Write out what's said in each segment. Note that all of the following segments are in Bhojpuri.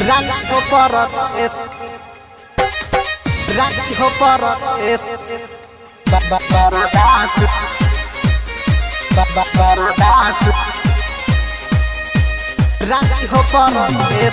Rango porot es Rango porot es ba ba Baradas ba ba Baradas Rango porot es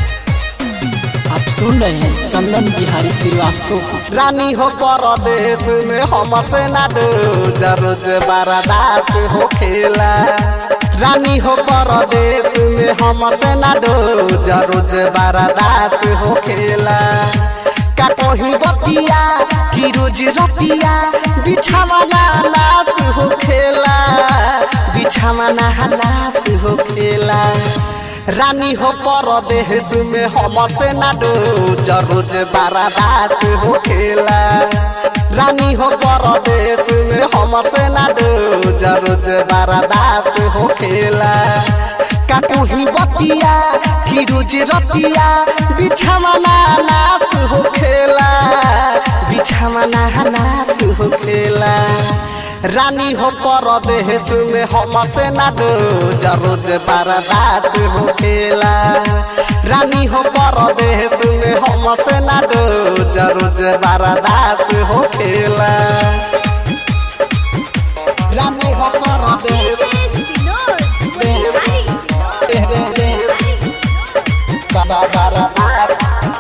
आप सुन रहे हैं चंदन बिहारी श्रीवास्तव को रानी हो परदेश में हमसे ना डोजा रोज बारादास हो खेला रानी हो परदेश में हमसे ना डोजा रोज बारादास हो खेला का कहीं बतिया कि रोज रतिया बिछावा ना नास हो खेला बिछावा ना नास हो खेला रानी हो परदेश में हमसे ना डोज रोज बारादास हो खेला रानी हो परदेश में हमसे ना डोज रोज बारादास हो खेला का कोही बतिया कि रोज रतिया बिछावा ना नास हो खेला बिछावा ना नास हो खेला रानी हो परदेश में हमसे ना डोज रोज बारादास हो खेला रानी हो परदेश में हमसे ना डोज रोज बारादास हो खेला रानी हो परदेश बाबा बारादास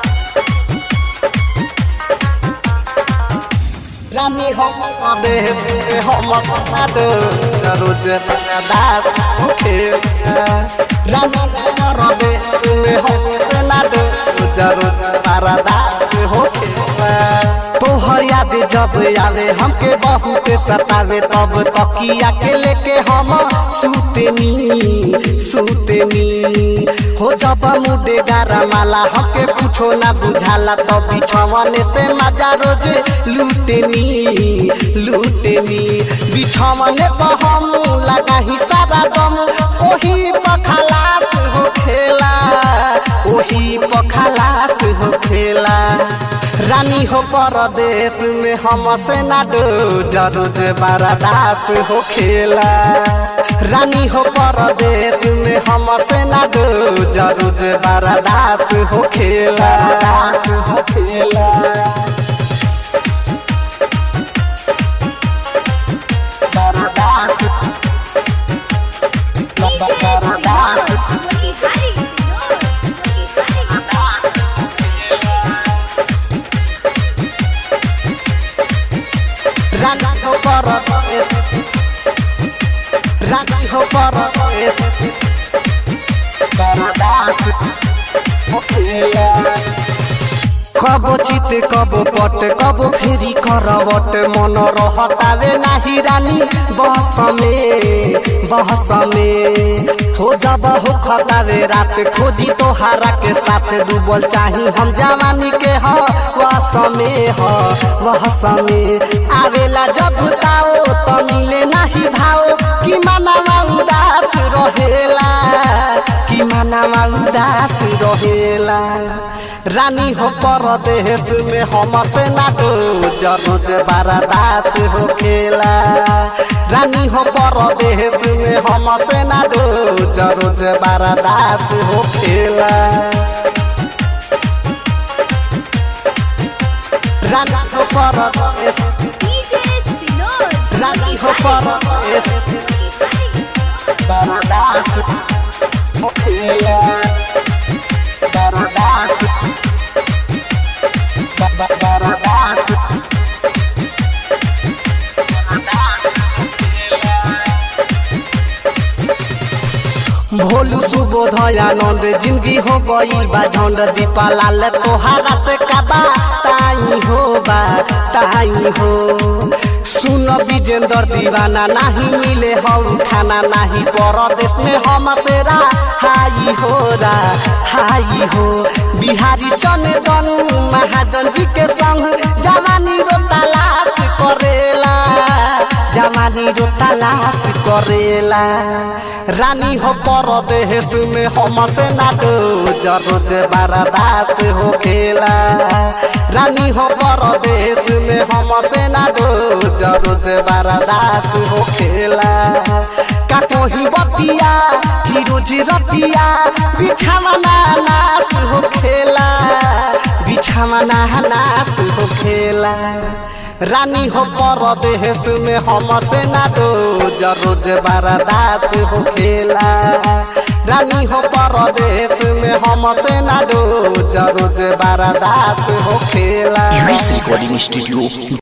रानी हो परदेश में हमसे ना डोज रोज बारादास हो खेला रानी हो परदेश में हमसे ना डोज रोज बारादास हो खेला तोहर याद जब आवे हमके बहुत सतावे तब तकिया के लेके हम सुतेनी सुतेनी हो जब मुडे गारा माला हमके कुछो ना बुझाला तब बिछवन से मजा रोज लूटेनी लूटेनी बिछवन पर हम लगा ही सारा दम ओही पखलास हो खेला ओही पखलास हो खेला रानी हो परदेश में हमसे ना डोज रोज बारादास हो खेला रानी हो परदेश में हमसे ना डोज रोज बारादास हो खेला दास हो खेला बारादास बारादास रानी हो परदेश रानी हो परदेश बारादास हो खेला कबो चित कबो पट कबो फेरी करवट मन रहतावे नाही रानी बहस में बहस में हो जब हो खतावे रात खोजी तोहारा के साथ डूबल चाही हम जवानी के ह वस में ह वहस में आवेला जब ताओ तो मिले नाही भाव कि मनावा उदास रहेला कि मनावा उदास रहेला रानी हो परदेश में हमसे ना डोज रोज बारादास हो खेला रानी हो परदेश में हमसे ना डोज रोज बारादास हो खेला रानी हो परदेश रानी हो परदेश बारादास हो खेला बारादास ba- बारादास भोलू सुबोध आनंद जिंदगी हो गई बा झंड दीपा लाल तोहारा से कबा ताई हो बा ताई हो सुन विजेंद्र दीवाना नहीं मिले हम खाना नहीं परदेश में हम सेरा हाई हो रा हाई हो बिहारी चंदन महाजन जी के संग जवानी रो तलाश करेला जवानी रो तलाश करेला रानी हो परदेश में हमसे ना डोज रोज बारादास हो खेला रानी हो परदेश में हमसे ना डोज रोज बारादास हो खेला का कोही बतिया कि रोज रतिया बिछावा ना नास हो खेला छमना नास हो खेला रानी हो परदेश में हमसे ना रोज रोज बर्दाश्त हो खेला रानी हो परदेश में हमसे ना रोज रोज बर्दाश्त हो खेला यूएस रिकॉर्डिंग स्टूडियो